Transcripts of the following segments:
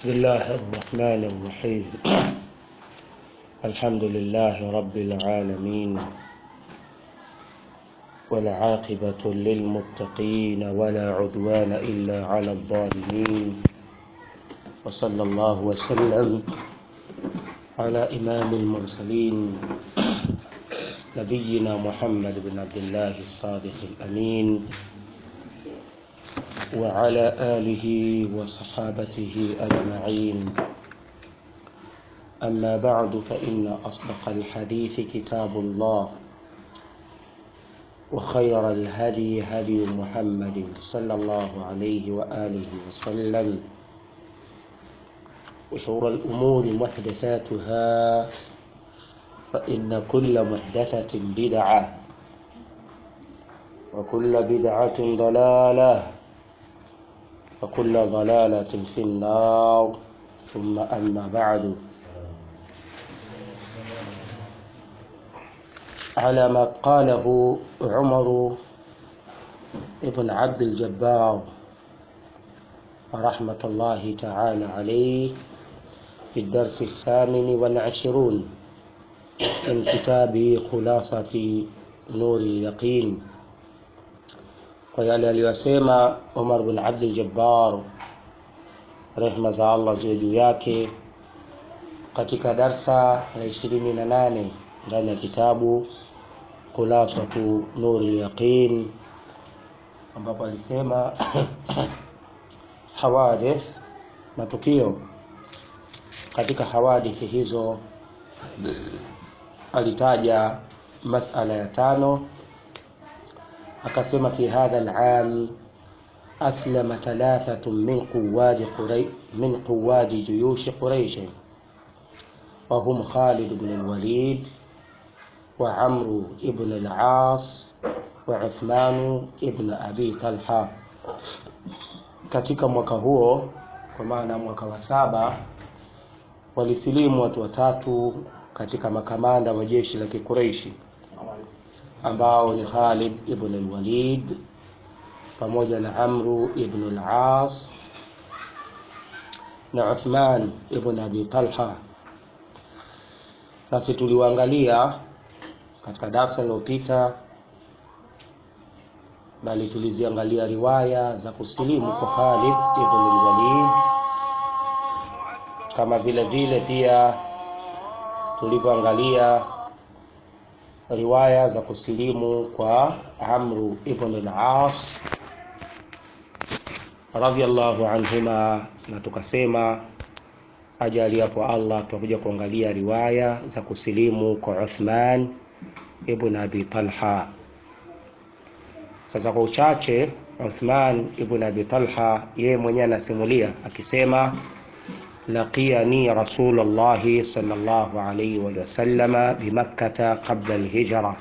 بسم الله الرحمن الرحيم الحمد لله رب العالمين والعاقبة للمتقين ولا عدوان إلا على الظالمين وصلى الله وسلم على إمام المرسلين نبينا محمد بن عبد الله الصادق الأمين وعلى آله وصحابته أجمعين أما بعد فإن أصدق الحديث كتاب الله وخير الهدي هدي محمد صلى الله عليه وآله وسلم وشور الأمور محدثاتها فإن كل محدثة بدعة وكل بدعة ضلالة وكل ضلالة في النار ثم أما بعد على ما قاله عمر بن عبد الجبار رحمة الله تعالى عليه في الدرس الثامن والعشرون من كتاب خلاصة نور اليقين kwa yale aliyosema Umar bin Abdul Jabbar rehma za Allah ziwe juu yake katika darsa la ishirini na nane ndani ya kitabu Khulasatu Nuri Yaqin ambapo alisema hawadith matukio katika hawadithi hizo alitaja masala ya tano akasema fi hadha al-am aslama thalathatun min quwadi quray min quwadi juyush quraish وهم خالد بن الوليد وعمرو بن العاص وعثمان بن أبي طلحة katika mwaka huo kwa maana mwaka wa saba walisilimu watu watatu katika makamanda wa jeshi la Kikureishi ambao ni Khalid ibn al-Walid pamoja na Amru ibn al-As na Uthman ibn Abi Talha. Nasi tuliwaangalia katika darasa lililopita, bali tuliziangalia riwaya za kusilimu kwa Khalid ibn al-Walid, kama vile vile pia tulivyoangalia riwaya za kusilimu kwa Amru ibn al-As radhiyallahu anhuma, na tukasema ajali hapo Allah tutakuja kuangalia riwaya za kusilimu kwa Uthman ibn Abi Talha. Sasa kwa uchache, Uthman ibn Abi Talha yeye mwenyewe anasimulia akisema لقيني رسول الله صلى الله عليه وسلم بمكة قبل الهجرة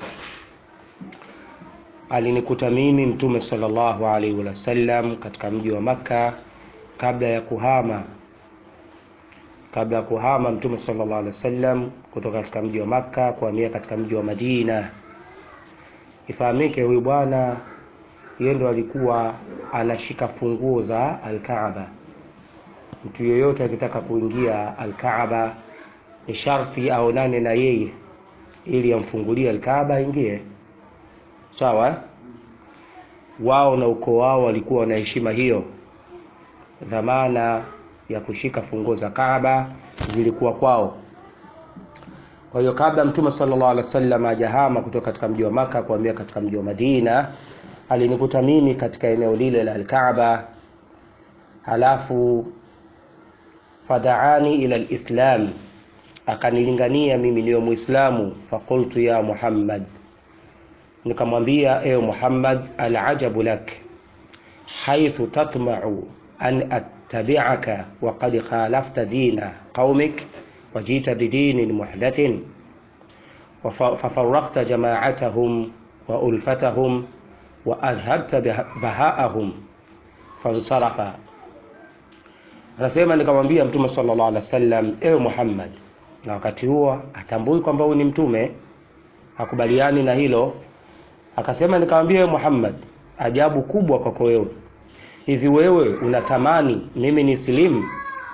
alinikuta mimi mtume sallallahu alaihi wasallam katika mji wa Makka kabla ya kuhama kabla ya kuhama mtume sallallahu alaihi wasallam kutoka katika mji wa Makka kuhamia katika mji wa Madina. Ifahamike huyu bwana yeye ndo alikuwa anashika funguo za Al-Kaaba mtu yeyote akitaka kuingia Alkaaba ni sharti aonane na yeye ili amfungulie Alkaaba aingie. Sawa, wao na ukoo wao walikuwa wana heshima hiyo. Dhamana ya kushika funguo za Kaaba zilikuwa kwao. Kwa hiyo kabla Mtume sallallahu alaihi wasallam ajahama kutoka katika mji wa Maka kuhamia katika mji wa Madina, alinikuta mimi katika eneo lile la Alkaaba, halafu fadaani ila alislam, akanilingania mimi niwe Muislamu. Fakultu ya Muhammad, nikamwambia ewe Muhammad, alajabu lak haithu tatma'u an attabi'aka wa qad khalafta dina qaumik wajita bidinin muhdathin fafarrakta jama'atahum wa ulfatahum wa adhhabta baha'ahum fansarafa Anasema nikamwambia Mtume sallallahu alaihi wasallam, ewe Muhammad, na wakati huo atambui kwamba huyu ni mtume, hakubaliani na hilo. Akasema nikamwambia, ewe Muhammad, ajabu kubwa kwako wewe, hivi wewe unatamani mimi ni silimu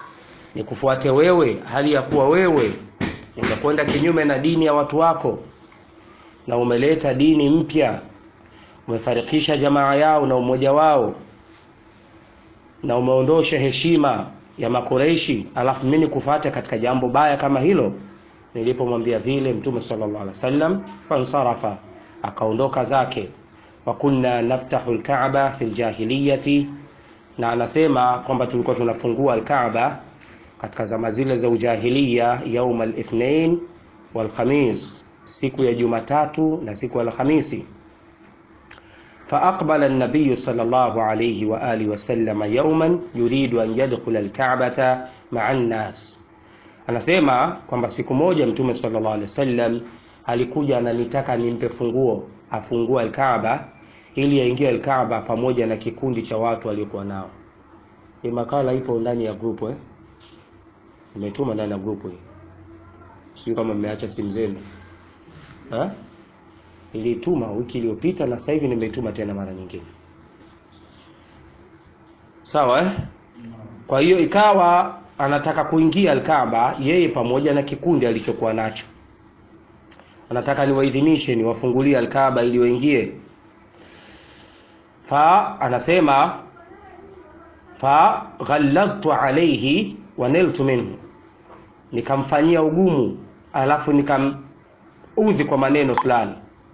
nikufuate wewe hali ya kuwa wewe umekwenda kinyume na dini ya watu wako na umeleta dini mpya umefarikisha jamaa yao na umoja wao na umeondosha heshima ya makureishi alafu mimi nikufuate katika jambo baya kama hilo nilipomwambia vile mtume sallallahu alaihi wasallam fansarafa akaondoka zake wa kunna naftahu alkaaba fi ljahiliyati na anasema kwamba tulikuwa tunafungua alkaaba katika zama zile za ujahiliya yauma lithnain walkhamis siku ya jumatatu na siku ya alhamisi فأقبل النبي صلى الله عليه وآله وسلم يوما يريد أن يدخل الكعبة مع الناس anasema kwamba siku moja mtume sallallahu alaihi wasallam alikuja ananitaka nimpe funguo afungue alkaaba ili aingie alkaaba pamoja na kikundi cha watu aliokuwa nao hii makala ipo ndani ya grupu eh? imetuma ndani ya grupu hii sijui kama mmeacha simu zenu eh? nilituma wiki iliyopita na sasa hivi nimeituma tena mara nyingine sawa eh? kwa hiyo ikawa anataka kuingia alkaaba yeye pamoja na kikundi alichokuwa nacho anataka niwaidhinishe niwafungulie alkaaba ili waingie fa anasema fa ghalladtu alayhi wa niltu minhu nikamfanyia ugumu alafu nikamudhi kwa maneno fulani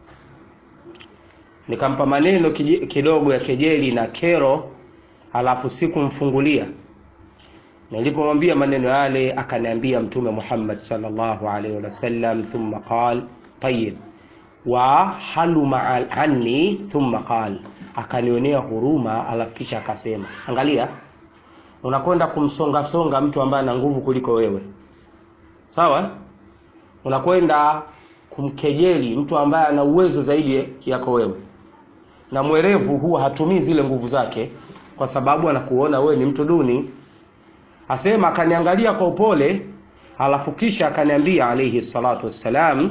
nikampa maneno kidogo ya kejeli na kero alafu sikumfungulia nilipomwambia maneno yale akaniambia mtume Muhammad sallallahu alaihi wasallam thumma qal tayyib wa haluma anni thumma qal akanionea huruma alafu kisha akasema angalia unakwenda kumsonga songa mtu ambaye ana nguvu kuliko wewe sawa unakwenda kumkejeli mtu ambaye ana uwezo zaidi yako wewe na mwerevu huwa hatumii zile nguvu zake kwa sababu anakuona wewe ni mtu duni asema akaniangalia kwa upole alafu kisha akaniambia alayhi salatu wassalam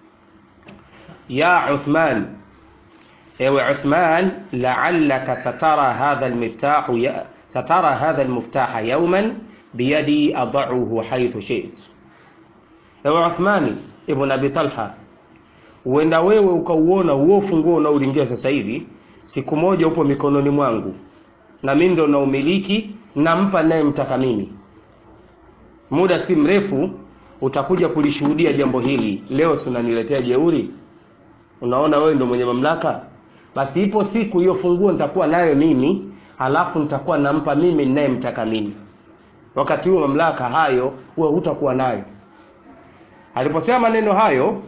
ya Uthman ewe Uthman la'allaka satara hadha almiftah ya satara hadha almiftaha yawman biyadi ad'uhu haythu shi'ت ewe Uthman ibn Abi Talha huenda wewe ukauona huo funguo unaolingia sasa hivi siku moja upo mikononi mwangu na mimi ndo naumiliki nampa naye mtaka mimi muda si mrefu utakuja kulishuhudia jambo hili leo si unaniletea jeuri unaona wewe ndo mwenye mamlaka basi ipo siku hiyo funguo nitakuwa nayo mimi halafu nitakuwa nampa mimi ninayemtaka mimi wakati huo mamlaka hayo wewe hutakuwa nayo aliposema maneno hayo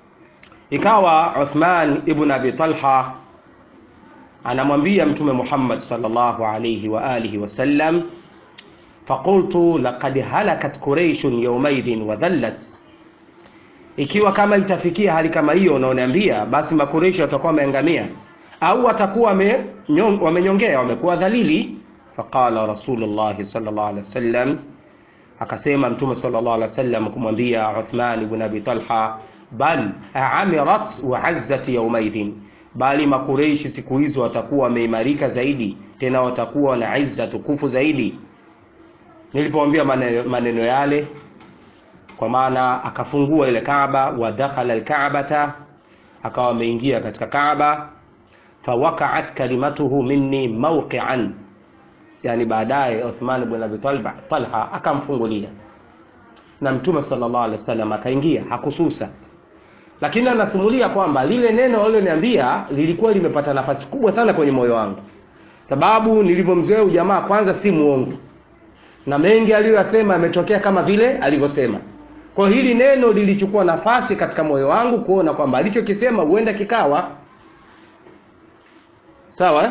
ikawa Uthman ibn Abi Talha anamwambia mtume Muhammad sallallahu alayhi wa alihi wasallam faqultu laqad halakat quraish yawmaidhin wa dhallat ikiwa kama itafikia hali kama hiyo unaoniambia basi makureishi watakuwa wameangamia au watakuwa wamenyongea wamekuwa dhalili faqala rasulullah sallallahu alaihi wasallam akasema mtume sallallahu alaihi wasallam kumwambia Uthman ibn Abi Talha bal amirat wa azzat yawmaidhin bali makureishi siku hizo watakuwa wameimarika zaidi tena watakuwa na izza tukufu zaidi nilipomwambia maneno, maneno yale kwa maana akafungua ile Kaaba wa dakhala alkaabata akawa ameingia katika Kaaba fawaqa'at kalimatuhu minni mawqi'an yani baadaye Uthman ibn Abi Talha akamfungulia na mtume sallallahu alaihi wasallam akaingia hakususa lakini anasimulia kwamba lile neno aliloniambia lilikuwa limepata nafasi kubwa sana kwenye moyo wangu sababu nilivyomzoea ujamaa kwanza si muongo na mengi aliyoyasema yametokea kama vile alivyosema kwa hili neno lilichukua nafasi katika moyo wangu kuona kwamba alichokisema huenda kikawa sawa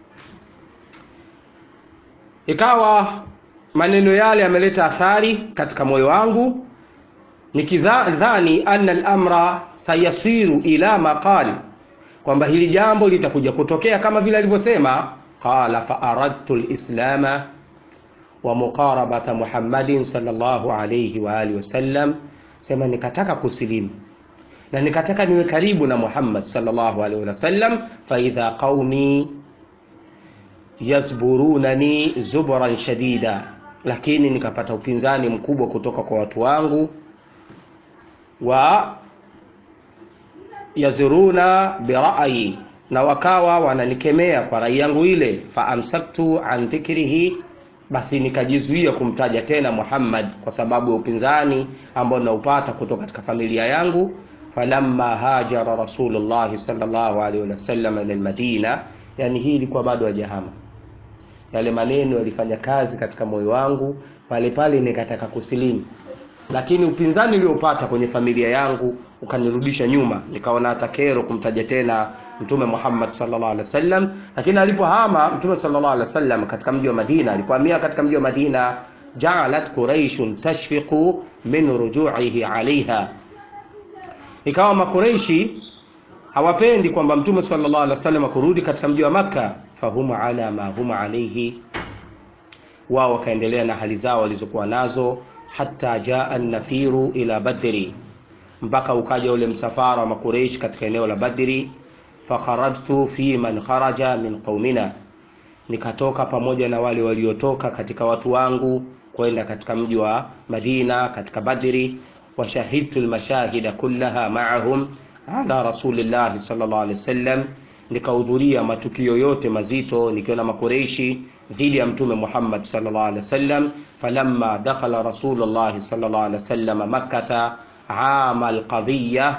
ikawa maneno yale yameleta athari katika moyo wangu nikidhani anna al-amra sayasiru ila ma qali kwamba hili jambo litakuja kutokea kama vile alivyosema qala fa aradtu al-islama wa muqarabata Muhammadin sallallahu alayhi wa alihi wasallam sema nikataka kusilimu na nikataka niwe karibu na Muhammad sallallahu alayhi wasallam fa idha qaumi yazburunani zubran shadida lakini nikapata upinzani mkubwa kutoka kwa watu wangu wa yazuruna birayi na wakawa wananikemea kwa rai yangu ile faamsaktu an dhikrihi basi nikajizuia kumtaja tena Muhammad kwa sababu ya upinzani ambao naupata kutoka katika familia yangu falamma hajara rasulullah sallallahu alaihi wasallam ila almadina yani hii ilikuwa bado hajahama yale maneno yalifanya kazi katika moyo wangu pale pale nikataka kusilimu lakini upinzani niliopata kwenye familia yangu ukanirudisha nyuma nikaona hata kero kumtaja tena mtume Muhammad sallallahu alaihi wasallam lakini alipohama mtume sallallahu alaihi wasallam katika mji wa Madina alipohamia katika mji wa Madina ja'alat quraish tashfiqu min ruju'ihi alaiha ikawa makureishi hawapendi kwamba mtume sallallahu alaihi wasallam kurudi katika mji wa Makka fahum ala ma hum alaihi wao wakaendelea na hali zao walizokuwa nazo hata jaa an-nafiru ila badri mpaka ukaja ule msafara wa makureish katika eneo la Badri fakharajtu fi man kharaja min qaumina nikatoka pamoja na wale waliotoka katika watu wangu kwenda katika mji wa Madina katika Badri washahidtu almashahida kullaha ma'ahum ala rasulillah sallallahu alaihi wasallam nikahudhuria matukio yote mazito nikiwa na makureishi dhidi ya mtume Muhammad sallallahu alaihi wasallam falamma dakhala rasulullah sallallahu alaihi wasallam makkah عام القضية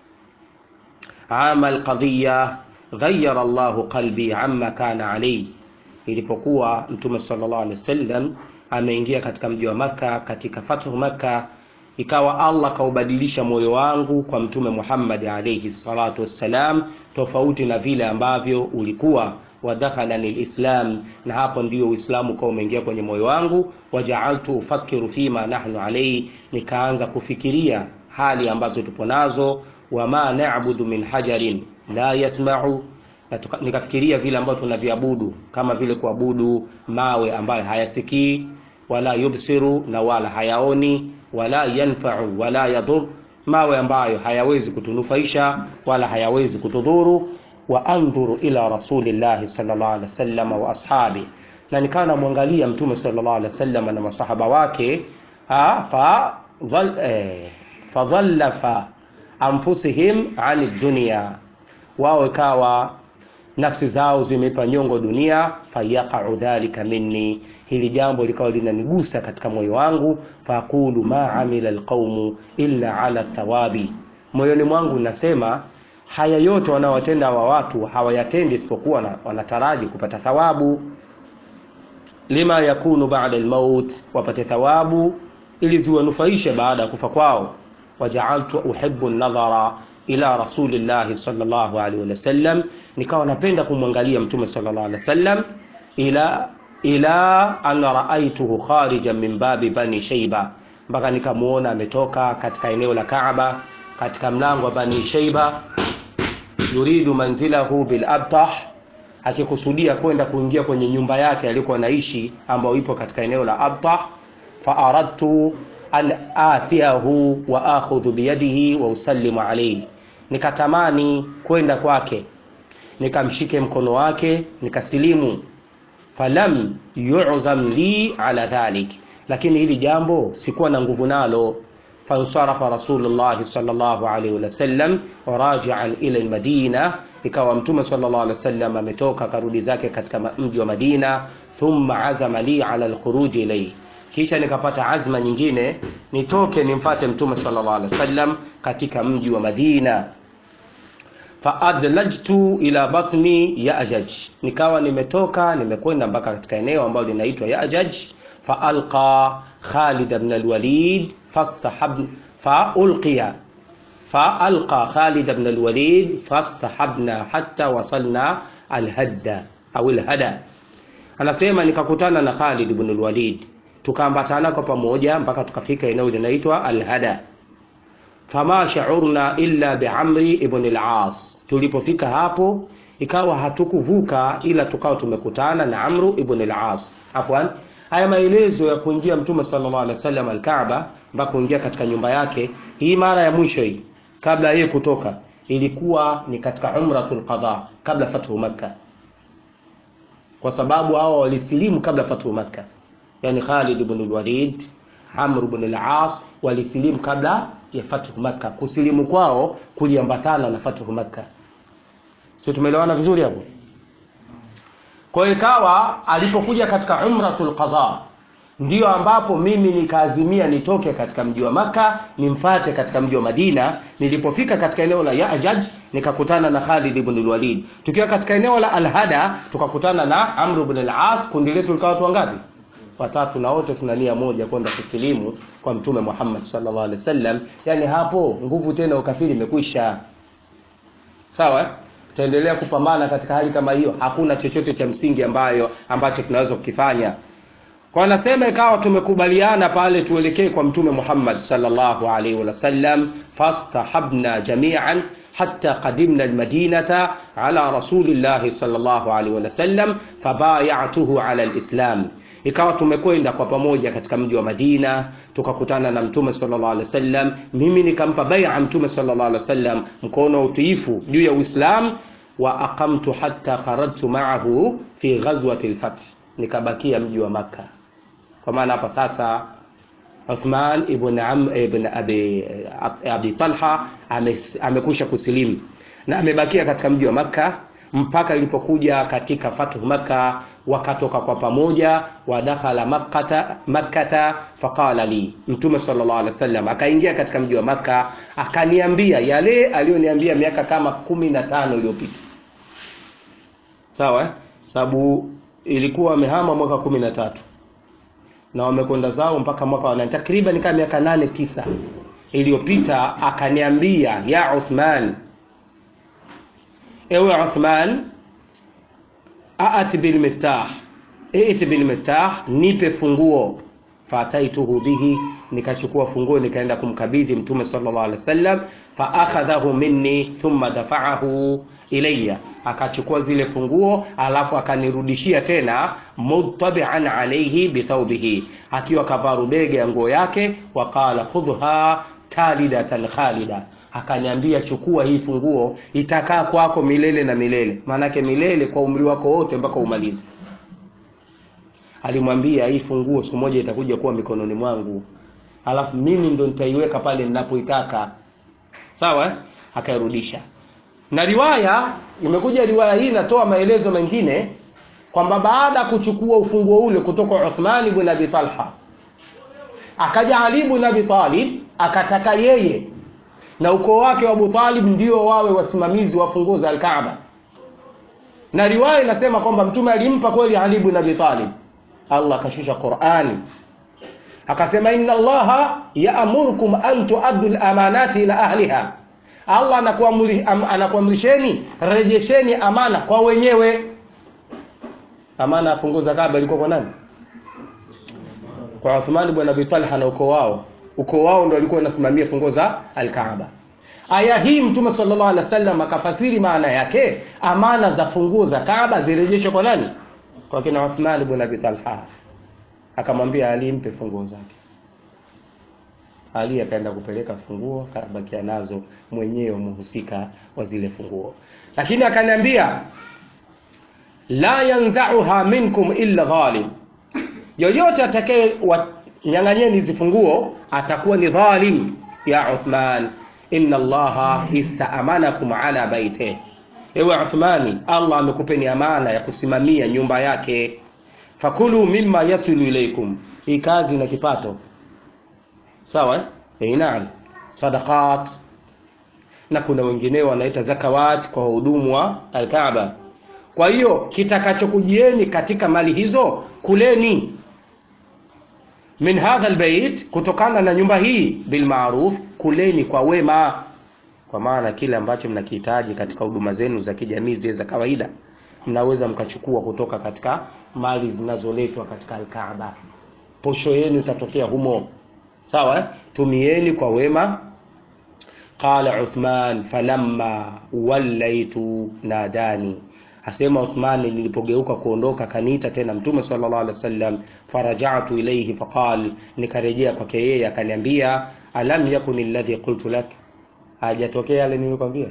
عام القضية غير الله قلبي عما كان عليه ilipokuwa mtume sallallahu alaihi wasallam ameingia katika mji wa Makka katika fathu Makka ikawa Allah kaubadilisha moyo wangu kwa mtume Muhammad alayhi salatu wassalam tofauti na vile ambavyo ulikuwa wadakhala lislam na hapo ndio uislamu ukawa umeingia kwenye moyo wangu wajaaltu ufakiru fima nahnu alayhi nikaanza kufikiria hali ambazo tupo nazo wama na'budu min hajarin la yasma'u nikafikiria vile ambavyo tunaviabudu kama vile kuabudu mawe ambayo hayasikii wala yubsiru na wala hayaoni wala yanfa'u wala yadur mawe ambayo hayawezi kutunufaisha wala hayawezi kutudhuru wa andhuru ila rasulillahi sallallahu alaihi wasallam wa ashabi na nikawa namwangalia mtume sallallahu alaihi wasallam na masahaba wake fa dhal eh, fadhallafa anfusihim ani dunya wao ikawa nafsi zao zimeipa nyongo dunia fayaqau dhalika minni hili jambo likawa linanigusa katika moyo wangu faqulu ma amila alqaumu illa ala thawabi moyoni mwangu nasema haya yote wanaowatenda wa watu hawayatendi isipokuwa wanataraji kupata thawabu lima yakunu ba'da almaut wapate thawabu ili ziwanufaishe baada ya kufa kwao waja'altu uhibbu an-nadhara ila rasulillahi sallallahu alaihi wasallam nikawa napenda kumwangalia mtume sallallahu alaihi wasallam ila ila an raaituhu kharijan min babi bani shayba mpaka nikamuona ametoka katika eneo la Kaaba katika mlango wa bani shayba yuridu manzilahu bil abtah akikusudia kwenda kuingia kwenye nyumba yake alikuwa anaishi ambayo ipo katika eneo la abtah fa aradtu an atiyahu wa akhudhu biyadihi wa usallimu alayhi nikatamani kwenda kwake nikamshike mkono wake nikasilimu falam yu'zam li ala dhalik lakini hili jambo sikuwa na nguvu nalo fansarafa rasulullah sallallahu alaihi wasallam raji'an ila almadina ikawa mtume sallallahu alaihi wasallam ametoka karudi zake katika mji wa Madina thumma azama li ala alkhuruj ilayhi kisha nikapata azma nyingine nitoke nimfate mtume sallallahu alaihi wasallam katika mji wa Madina faadlajtu ila batni Ya'jaj nikawa nimetoka nimekwenda mpaka katika eneo ambalo linaitwa Ya'jaj faalqa Khalid ibn al-Walid fastahab faulqiya faalqa Khalid ibn al-Walid fastahabna hatta wasalna al-hadda au al-hada anasema nikakutana na Khalid ibn al-Walid tukaambatana kwa pamoja mpaka tukafika eneo linaitwa al-hada fama shaurna illa biamri ibn al-as tulipofika hapo ikawa hatukuvuka ila tukawa tumekutana na amru ibn al-as afwan haya maelezo ya kuingia mtume sallallahu alaihi wasallam al-kaaba mpaka kuingia katika nyumba yake hii mara ya mwisho hii kabla yeye kutoka ilikuwa ni katika umratul qada kabla fathu makkah kwa sababu hao walisilimu kabla fathu makkah yani Khalid ibn al-Walid Amr ibn al-As walisilimu kabla ya fathu Makka. Kusilimu kwao kuliambatana na fathu Makka. Sio, tumeelewana vizuri hapo? Kwa hiyo ikawa alipokuja katika umratul qadha ndio ambapo mimi nikaazimia nitoke katika mji wa Maka nimfate katika mji wa Madina. Nilipofika katika eneo la Ya'jaj nikakutana na Khalid ibn al-Walid. Tukiwa katika eneo la Al-Hada tukakutana na Amr ibn al-As. Kundi letu likawa watu wangapi? Watatu, na wote tuna nia moja kwenda kusilimu kwa Mtume Muhammad sallallahu alaihi wasallam. Yani hapo nguvu tena ukafiri imekwisha. Sawa eh? Tutaendelea kupambana katika hali kama hiyo, hakuna chochote cha msingi ambayo ambacho tunaweza kukifanya. Kwa anasema ikawa tumekubaliana pale tuelekee kwa Mtume Muhammad sallallahu alaihi wasallam, fastahabna jami'an hatta qadimna almadinata ala rasulillahi sallallahu alaihi wasallam fabayatuhu ala alislam. Ikawa tumekwenda kwa pamoja katika mji wa Madina tukakutana na Mtume sallallahu alaihi wasallam, mimi nikampa bai'a Mtume sallallahu alaihi wasallam mkono wa utiifu juu ya Uislamu, wa aqamtu hatta kharajtu ma'ahu fi ghazwati al-fath, nikabakia mji wa Makka kwa maana hapa sasa Uthman ibn Am ibn Abi, Abi Talha amekwisha kusilimu na amebakia katika mji wa Makka mpaka ilipokuja katika fathu Makka, wakatoka kwa pamoja, wadakhala makkata makkata, faqala li, Mtume sallallahu alaihi wasallam akaingia katika mji wa Makka akaniambia yale aliyoniambia miaka kama kumi na tano iliyopita. Sawa, sababu ilikuwa amehama mwaka kumi na tatu na wamekwenda zao mpaka mwaka wa takriban kama miaka nane tisa iliyopita, akaniambia ya Uthman, ewe Uthman, aati bil miftah, iti bil miftah, nipe funguo. Fataituhu bihi, nikachukua funguo nikaenda kumkabidhi Mtume sallallahu alaihi wasallam. Fa akhadhahu minni thumma dafa'ahu ilayya, akachukua zile funguo alafu akanirudishia tena, mutabi'an alayhi bithawbihi, akiwa kavaa rubege ya nguo yake. Waqala khudha talidatan khalida, akaniambia chukua hii funguo, itakaa kwako milele na milele, maanake milele kwa umri wako wote mpaka umalize. Alimwambia hii funguo siku moja itakuja kuwa mikononi mwangu, alafu mimi ndo nitaiweka pale ninapoitaka. Sawa, akairudisha na riwaya imekuja, riwaya hii inatoa maelezo mengine kwamba baada ya kuchukua ufunguo ule kutoka Uthman ibn Abi Talha, akaja Ali ibn Abi Talib akataka yeye na ukoo wake wa Abu Talib ndio wawe wasimamizi wa funguo za Al-Kaaba, na riwaya inasema kwamba mtume alimpa kweli Ali ibn Abi Talib. Allah akashusha Qur'ani akasema, inna Allaha ya'murukum an tu'addu al-amanati ila ahliha Allah anakuamrisheni rejesheni amana kwa wenyewe. Amana ya funguo za Kaaba ilikuwa kwa nani? Kwa Uthman ibn Abi Talha na ukoo wao. Ukoo wao ndio walikuwa wanasimamia funguo za Al-Kaaba. Aya hii Mtume sallallahu alaihi wasallam akafasiri maana yake, amana za funguo za Kaaba zirejeshwe kwa nani? Kwa kina Uthman ibn Abi Talha. Akamwambia Ali, mpe funguo zake. Ali akaenda kupeleka funguo, akabakia nazo mwenyewe muhusika wa zile funguo, lakini akaniambia la yanzauha minkum illa dhalim, yoyote atakaye wanyang'anyeni hizi funguo atakuwa ni dhalim. Ya Uthman, inna Allaha istaamanakum ala baite, ewe Uthmani, Allah amekupeni amana ya kusimamia nyumba yake. Fakulu mimma yasilu ilaikum, hii kazi na kipato Sawa eh, naam, sadaqat na kuna wengineo wanaita zakawat kwa wahudumu wa Alkaaba. Kwa hiyo kitakachokujieni katika mali hizo kuleni, min hadha albayt, kutokana na nyumba hii, bil ma'ruf, kuleni kwa wema, kwa maana kile ambacho mnakihitaji katika huduma zenu za kijamii zile za kawaida mnaweza mkachukua kutoka katika mali zinazoletwa katika Alkaaba. Posho yenu itatokea humo. Sawa, tumieni kwa wema. Qala Uthman falamma wallaitu nadani, asema Uthman, nilipogeuka kuondoka kaniita tena Mtume sallallahu alaihi wasallam. Farajatu ilayhi faqal, nikarejea kwake yeye akaniambia, alam yakun alladhi qultu lak, hajatokea yale nilikwambia?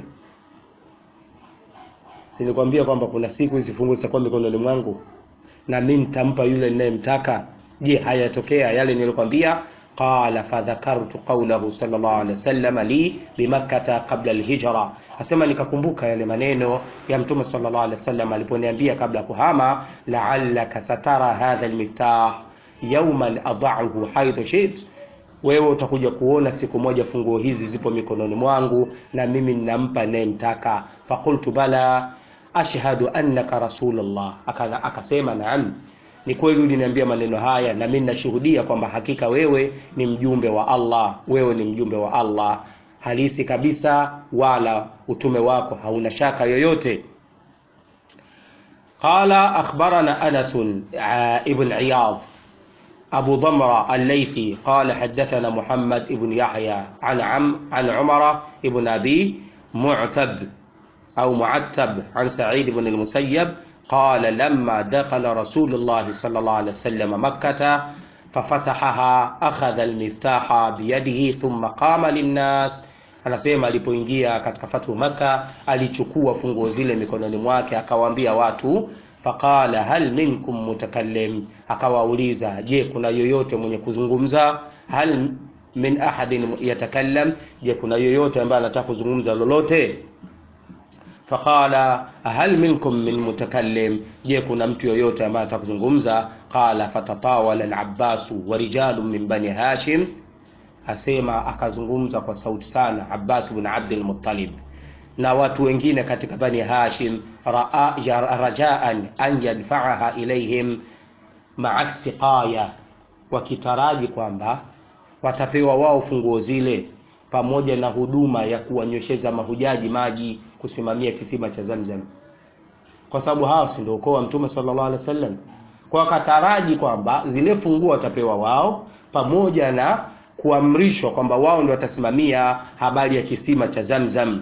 Sinikwambia kwamba kuna siku hizi fungu zitakuwa mikononi mwangu na mimi nitampa yule ninayemtaka je hayatokea yale nilikwambia qala fadhakartu qawlahu sallallahu alaihi wasallam li bimakkata qabla alhijra asema nikakumbuka yale maneno ya mtume sallallahu alaihi wasallam aliponiambia kabla kuhama la'allaka satara hadha almiftah yawman ad'ahu haythu shit wewe utakuja kuona siku moja funguo hizi zipo mikononi mwangu na mimi ninampa nayemtaka faqultu bala ashhadu annaka rasulullah akasema naam ni kweli uliniambia maneno haya na mimi nashuhudia kwamba hakika wewe ni mjumbe wa Allah wewe ni mjumbe wa Allah halisi kabisa wala utume wako hauna shaka yoyote qala akhbarana Anas ibn Iyad أبو ضمرة الليثي قال حدثنا محمد بن يحيى عن عم عن عمر بن أبي معتب أو معتب عن سعيد بن المسيب قال لما دخل رسول الله صلى الله عليه وسلم مكة ففتحها أخذ المفتاح بيده ثم قام للناس anasema alipoingia katika fathu maka alichukua funguo zile mikononi mwake akawaambia watu faqala hal minkum mutakallim akawauliza je kuna yoyote mwenye kuzungumza hal min ahadin yatakallam je kuna yoyote ambaye anataka kuzungumza lolote faqala hal minkum min mutakallim je kuna mtu yoyote ambaye anataka kuzungumza qala fatatawala al-abbas wa rijalun min bani hashim asema akazungumza kwa sauti sana abbas ibn abd al-muttalib na watu wengine katika bani hashim raa rajaan an yadfa'aha ilaihim ma'a siqaya wakitaraji kwamba watapewa wao funguo zile pamoja na huduma ya kuwanyosheza mahujaji maji kusimamia kisima cha Zamzam, kwa sababu hao si ndio ukoo wa Mtume sallallahu alaihi wasallam. Kwa wakataraji kwamba zile funguo watapewa wao pamoja na kuamrishwa kwamba wao ndio watasimamia habari ya kisima cha Zamzam.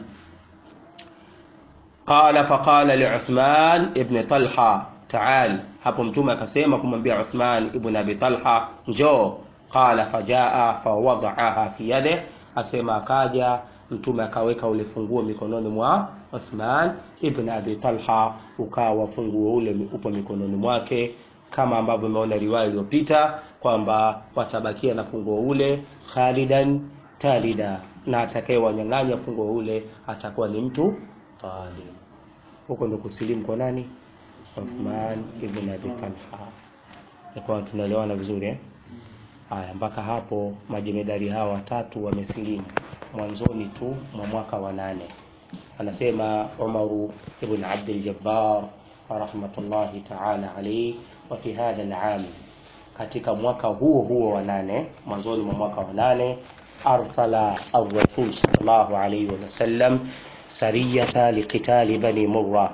Qala faqala li Uthman ibn Talha taal, hapo Mtume akasema kumwambia Uthman ibn Abi Talha njoo. Qala fajaa fawadaaha fi yadihi asema akaja mtume akaweka ule funguo mikononi mwa Uthman ibn Abi Talha, ukawa funguo ule upo mikononi mwake, kama ambavyo umeona riwaya iliyopita kwamba watabakia na funguo ule khalidan talida, na atakayewanyang'anya funguo ule atakuwa ni mtu talim. Huko ndo kusilimu kwa nani? Uthman ibn Abi Talha. Kwa tunaelewana vizuri eh? Haya, mpaka hapo majemedari hawa watatu wamesilimu mwanzoni tu mwa mwaka wa nane. Anasema Umaru ibn Abdul Jabbar rahmatullahi ta'ala alayhi, wa fi hadha al-aam, katika mwaka huo huo wa nane, mwanzoni mwa mwaka wa nane, arsala ar-rasul sallallahu alayhi wa sallam sariyata liqitali bani Murra,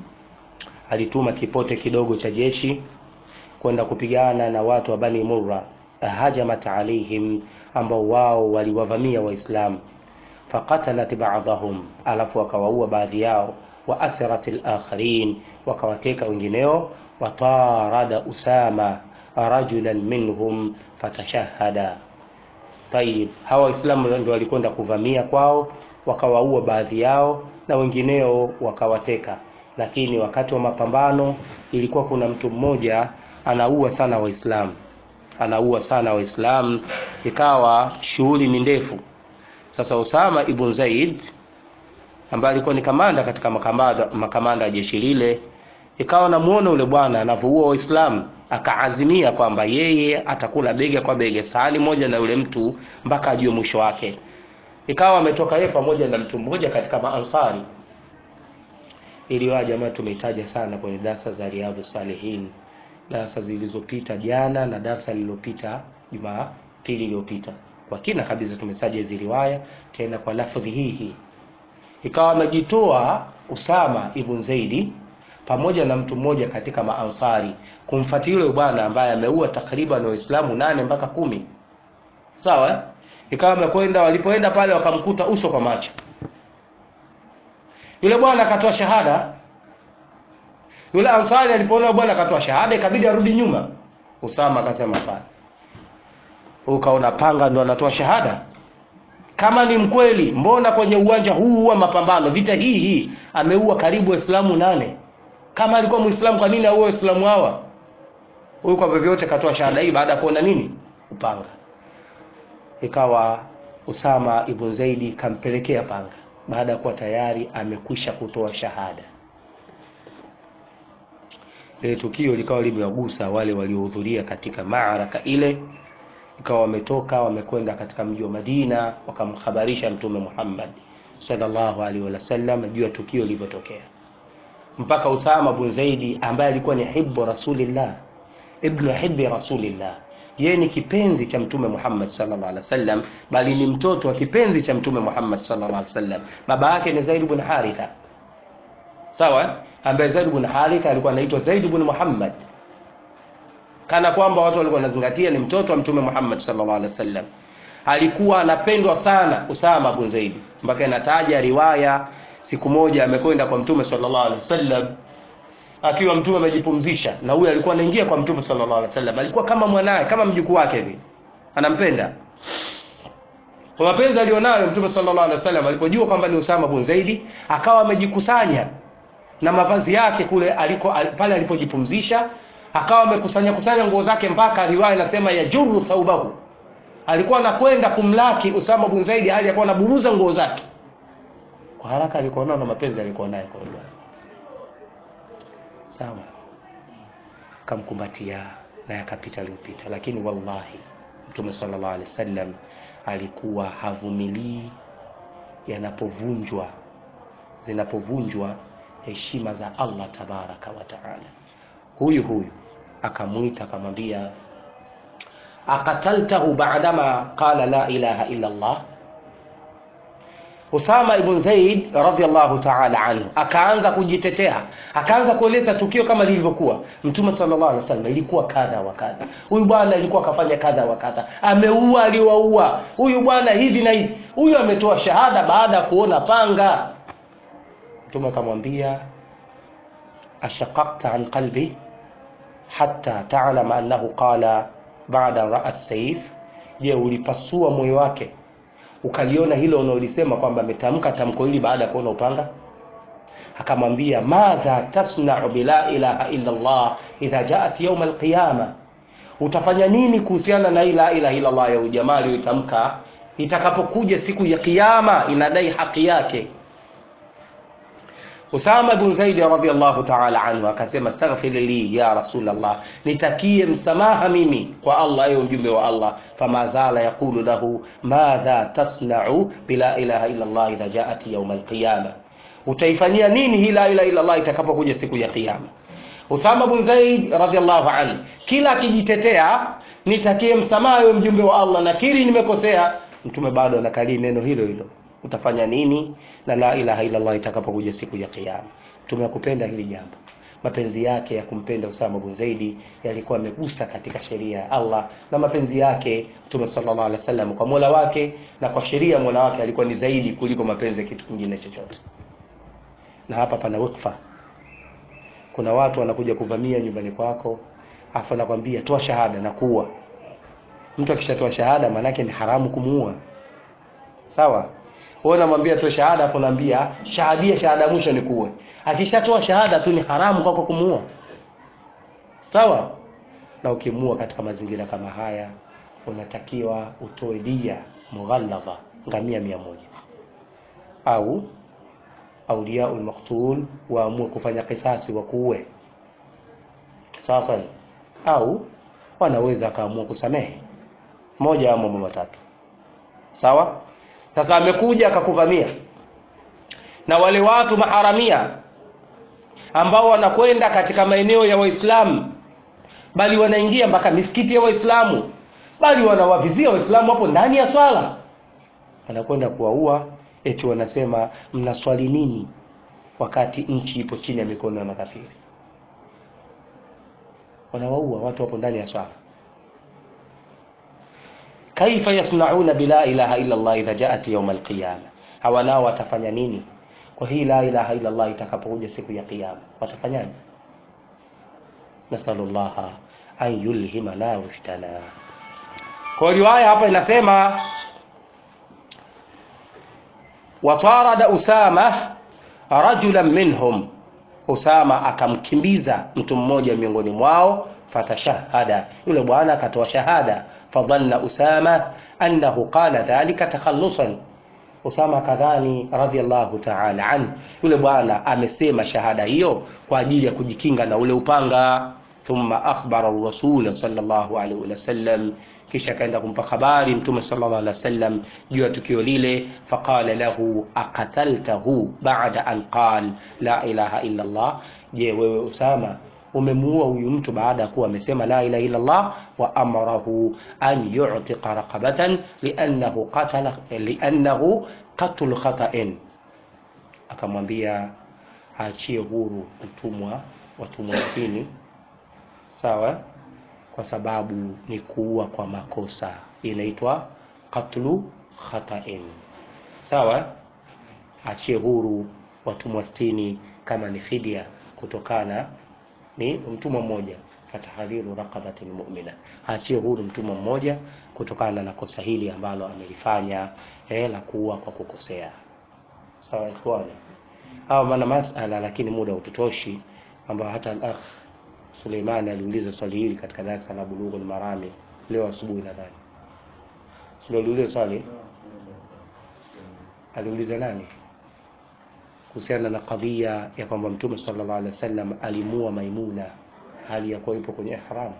alituma kipote kidogo cha jeshi kwenda kupigana na watu wa Bani Murra hajamat alaihim, ambao wao waliwavamia Waislamu. Faqatalat ba'dahum, alafu wakawaua baadhi yao. Wa asrat al-akharin, wakawateka wengineo. Watarada Usama rajulan minhum fatashahada. Tayib, hawa Waislamu ndio walikwenda kuvamia kwao, wakawaua baadhi yao na wengineo wakawateka. Lakini wakati wa mapambano ilikuwa kuna mtu mmoja anaua sana Waislamu anaua sana Waislamu, ikawa shughuli ni ndefu. Sasa Usama ibn Zaid ambaye alikuwa ni kamanda katika makamanda makamanda ya jeshi lile, ikawa namuona yule bwana anavyoua Waislamu, akaazimia kwamba yeye atakula bega kwa bega sahani moja na yule mtu mpaka ajue mwisho wake. Ikawa ametoka yeye pamoja na mtu mmoja katika maansari. Iliwa jamaa tumeitaja sana kwenye darasa za Riyadhus Salihin darasa zilizopita jana na darasa lililopita Jumapili iliyopita, kwa kina kabisa tumetaja hizi riwaya tena kwa lafdhi hii hii. Ikawa amejitoa Usama ibn Zaidi pamoja na mtu mmoja katika maansari kumfuatilia yule bwana ambaye ameua takriban Waislamu nane mpaka kumi. Sawa, ikawa amekwenda, walipoenda pale wakamkuta uso kwa macho. Yule bwana akatoa shahada yule ansari alipoona bwana akatoa shahada ikabidi arudi nyuma. Usama akasema hapana, ukaona panga ndo anatoa shahada? Kama ni mkweli, mbona kwenye uwanja huu wa mapambano, vita hii hii, ameua karibu Waislamu nane? Kama alikuwa Muislamu, kwa nini auwe Waislamu hawa? huyu kwa vyovyote katoa shahada hii baada ya kuona nini upanga ikawa Usama ibn Zaidi kampelekea panga baada ya kuwa tayari amekwisha kutoa shahada lile tukio likawa limewagusa wale waliohudhuria katika maaraka ile ikawa wametoka wamekwenda katika mji wa Madina wakamhabarisha mtume Muhammad sallallahu alaihi wasallam juu ya tukio lilivyotokea mpaka Usama bin Zaidi ambaye alikuwa ni hibbu rasulillah ibnu hibbi rasulillah yeye ni kipenzi cha mtume Muhammad sallallahu alaihi wasallam bali ni mtoto wa kipenzi cha mtume Muhammad sallallahu alaihi wasallam baba yake ni Zaid bin Haritha sawa ambaye Zaid bin Haritha alikuwa anaitwa Zaid bin Muhammad kana kwamba watu walikuwa wanazingatia ni mtoto wa mtume Muhammad sallallahu alaihi wasallam alikuwa anapendwa sana Usama bin Zaid mpaka inataja riwaya siku moja amekwenda kwa mtume sallallahu alaihi wasallam akiwa mtume amejipumzisha na huyu alikuwa anaingia kwa mtume sallallahu alaihi wasallam alikuwa kama mwanae kama mjukuu wake hivi anampenda kwa mapenzi alionayo mtume sallallahu alaihi wasallam alipojua kwamba ni Usama bin Zaidi akawa amejikusanya na mavazi yake kule aliko al, pale alipojipumzisha akawa amekusanya kusanya nguo zake mpaka riwaya inasema ya juru thaubahu alikuwa anakwenda kumlaki Usama bin Zaidi hali alikuwa anaburuza nguo zake kwa haraka alikuwa na mapenzi alikuwa naye kwa hiyo sawa akamkumbatia na yakapita aliyopita lakini wallahi mtume sallallahu alaihi wasallam alikuwa havumilii yanapovunjwa zinapovunjwa heshima za Allah tabaraka wa taala huyu huyu akamwita akamwambia akataltahu ba'dama qala la ilaha illa Allah Usama ibn Zaid radhiallahu ta'ala anhu akaanza kujitetea, akaanza kueleza tukio kama lilivyokuwa. Mtume sallallahu alaihi wasallam ilikuwa kadha wa kadha, huyu bwana alikuwa akafanya kadha wa kadha, ameua aliwaua, huyu bwana hivi na hivi, huyu ametoa shahada baada ya kuona panga. Mtume akamwambia ashaqaqta an qalbi hatta ta'lama annahu qala ba'da ra'a sayf, je, ulipasua moyo wake ukaliona hilo unaolisema kwamba ametamka tamko hili baada ya kuona upanga akamwambia madha tasna'u bila ilaha illa Allah idha ja'at yawm alqiyama utafanya nini kuhusiana na ila ilaha illa Allah ya ujamaa aliyotamka itakapokuja siku ya kiyama inadai haki yake Usama bin Zaid radhiyallahu ta'ala anhu akasema astaghfir li ya Rasulullah, nitakie msamaha mimi kwa Allah, ewe mjumbe wa Allah. Fama zala yaqulu lahu madha tasna'u bila ilaha illa Allah idha ja'at yawm al-qiyama, utaifanyia nini hii la ilaha illa Allah itakapokuja siku ya kiyama? Usama bin Zaid radhiyallahu anhu kila akijitetea, nitakie msamaha ewe mjumbe wa Allah, nakiri nimekosea, mtume bado anakalii neno hilo hilo utafanya nini na la ilaha illa Allah itakapokuja siku ya kiyama. Tumekupenda hili jambo. Mapenzi yake ya kumpenda Usama bin Zaidi yalikuwa yamegusa katika sheria ya Allah, na mapenzi yake Mtume sallallahu alaihi wasallam kwa Mola wake na kwa sheria ya Mola wake alikuwa ni zaidi kuliko mapenzi ya kitu kingine chochote. Na hapa pana wikfa. Kuna watu wanakuja kuvamia nyumbani kwako, afa nakwambia toa shahada na kuua. Mtu akishatoa shahada maanake ni haramu kumuua. Sawa? wewe unamwambia tu shahada afu unaambia shahadia shahada mwisho ni kuue. Akishatoa shahada tu ni haramu kwako kumuua. Sawa? Na ukimuua katika mazingira kama haya unatakiwa utoe dia mughalladha ngamia mia moja au auliaul maqtul waamue kufanya kisasi wa kuue. Sasa au wanaweza akaamua kusamehe moja au mambo matatu. Sawa? Sasa amekuja akakuvamia na wale watu maharamia ambao wanakwenda katika maeneo ya Waislamu, bali wanaingia mpaka misikiti ya Waislamu, bali wanawavizia Waislamu hapo ndani ya swala, wanakwenda kuwaua, eti wanasema mnaswali nini wakati nchi ipo chini ya mikono ya makafiri. Wanawaua watu hapo ndani ya swala kaifa yasnauna bila ilaha illa Allah idha jaat yawm alqiyama, hawa nao watafanya nini kwa hii la ilaha illa Allah itakapokuja siku ya kiyama, watafanyaje? Nasalullaha an yulhimana rushdana. Kwa riwaya hapa inasema watarada Usama rajulan minhum, Usama akamkimbiza mtu mmoja miongoni mwao, fatashahada yule bwana akatoa shahada fadhanna usama annahu qala dhalika takhallusan usama kadhani radhiallahu ta'ala an yule bwana amesema shahada hiyo kwa ajili ya kujikinga na ule upanga thumma akhbara rasul sallallahu alaihi wasallam kisha akaenda kumpa habari mtume sallallahu alaihi wasallam juu ya tukio lile faqala lahu aqataltahu ba'da an qal la ilaha illa allah je wewe usama umemuua huyu mtu baada ya kuwa amesema la ilaha illa Allah wa amarahu an yu'tiqa raqabatan li'annahu qatala li'annahu qatl khata'in akamwambia aachie huru mtumwa watumwa sitini sawa kwa sababu ni kuua kwa makosa inaitwa qatlu khata'in sawa achie huru watumwa sitini kama ni fidia kutokana ni mtumwa mmoja fatahadhiru raqabatin mu'mina achie huru mtumwa mmoja kutokana na kosa hili ambalo amelifanya eh, la kuua kwa kukosea sawa ikhwani au maana masala lakini muda ututoshi ambao hata al-akh Suleimani aliuliza swali hili katika darasa la Bulughul Marami leo asubuhi nadhani sio aliuliza swali aliuliza nani kuhusiana na kadhia ya kwamba mtume sallallahu alaihi wasallam alimua Maimuna hali ya kuwa ipo kwenye ihram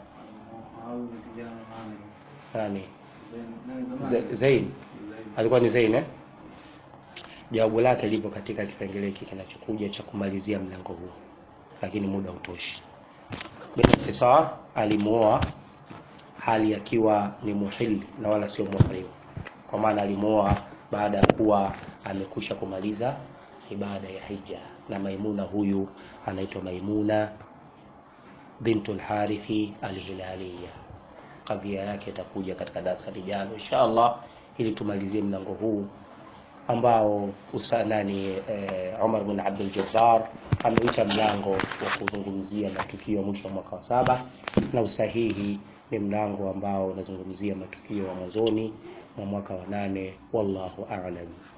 nani Zain alikuwa ni Zain eh jawabu lake lipo katika kipengele hiki kinachokuja cha kumalizia mlango huu lakini muda utoshi bikhtisar alimuoa hali akiwa ni muhili na wala sio muhrim kwa maana alimuoa baada ya kuwa amekwisha kumaliza ibada ya hija na maimuna huyu anaitwa maimuna bintul harithi alhilaliya kadhia yake itakuja katika darasa lijalo insha allah ili tumalizie mlango huu ambao usanani eh, Umar bin Abdul Jabbar ameuita mlango wa kuzungumzia matukio ya mwisho wa mwaka wa saba na usahihi ni mlango ambao unazungumzia matukio ya mwanzoni mwa mwaka wa nane wallahu a'lam